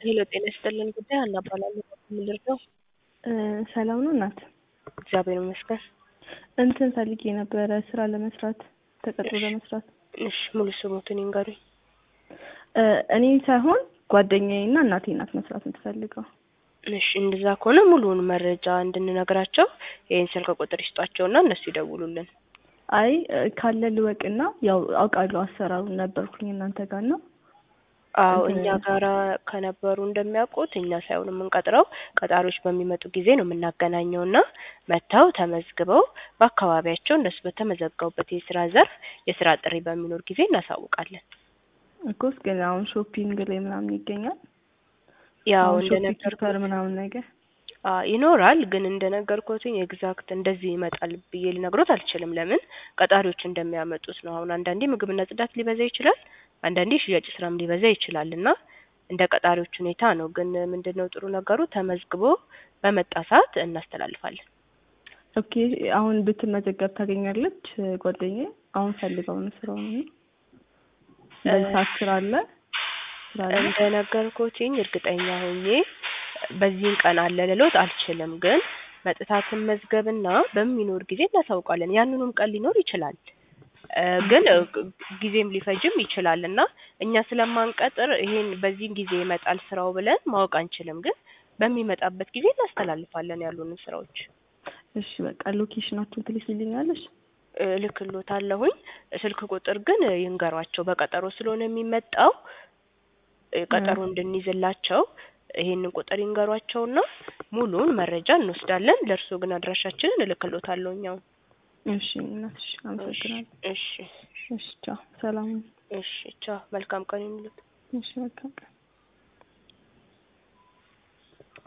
ሄሎ ጤና ይስጥልን ጉዳይ ሀና እባላለሁ። ምንድን ነው? ሰላም ነው እናት? እግዚአብሔር ይመስገን። እንትን ፈልጌ ነበረ ስራ ለመስራት ተቀጥሮ ለመስራት። እሺ ሙሉ ስሙትን ይንገሩኝ። እኔ ሳይሆን ጓደኛዬ እና እናቴ ናት መስራት የምትፈልገው። እሺ እንደዛ ከሆነ ሙሉውን መረጃ እንድንነግራቸው ይህን ስልክ ቁጥር ይስጧቸውና እነሱ ይደውሉልን። አይ ካለ ልወቅና ያው አውቃለሁ አሰራሩን ነበርኩኝ እናንተ ጋር ነው አዎ እኛ ጋራ ከነበሩ እንደሚያውቁት እኛ ሳይሆን የምንቀጥረው ቀጣሪዎች በሚመጡ ጊዜ ነው የምናገናኘው እና መጥተው ተመዝግበው በአካባቢያቸው እነሱ በተመዘገቡበት የስራ ዘርፍ የስራ ጥሪ በሚኖር ጊዜ እናሳውቃለን። እኮስ ግን አሁን ሾፒንግ ላይ ምናምን ይገኛል ያው አሁን ሾፒንግ እንደነገርኩ ሱፐር ምናምን ነገር አ ይኖራል ግን እንደነገርኩትኝ ኤግዛክት እንደዚህ ይመጣል ብዬ ልነግሮት አልችልም። ለምን ቀጣሪዎች እንደሚያመጡት ነው። አሁን አንዳንዴ ምግብና ጽዳት ሊበዛ ይችላል፣ አንዳንዴ ሽያጭ ስራም ሊበዛ ይችላል እና እንደ ቀጣሪዎች ሁኔታ ነው። ግን ምንድነው ጥሩ ነገሩ ተመዝግቦ በመጣ ሰዓት እናስተላልፋለን። ኦኬ አሁን ብትመዘገብ ታገኛለች ጓደኛዬ አሁን ፈልገው ነው ስራውን ነው በዚህ ሰዓት ስራ አለ ስራ አለ እንደነገርኩትኝ እርግጠኛ ሆኜ በዚህን ቀን አለ ልሎት አልችልም። ግን መጥታ ትመዝገብና በሚኖር ጊዜ እናሳውቃለን። ያንኑም ቀን ሊኖር ይችላል እ ግን እ ጊዜም ሊፈጅም ይችላል እና እኛ ስለማንቀጥር ይሄን በዚህን ጊዜ ይመጣል ስራው ብለን ማወቅ አንችልም። ግን በሚመጣበት ጊዜ እናስተላልፋለን ያሉንን ስራዎች እሺ በቃ ሎኬሽናችሁን ትልኪልኛለሽ እልክልዎታለሁኝ። ስልክ ቁጥር ግን ይንገሯቸው በቀጠሮ ስለሆነ የሚመጣው እ ቀጠሮ እንድንይዝላቸው ይሄንን ቁጥር ይንገሯቸውና ሙሉውን መረጃ እንወስዳለን። ለእርስዎ ግን አድራሻችንን እልክልዎታለሁ እኛው። እሺ እናትሽ አመሰግናለሁ እሺ እሺ ቻው ሰላም እሺ ቻው። መልካም ቀን ይሁንልዎት። እሺ መልካም ቀን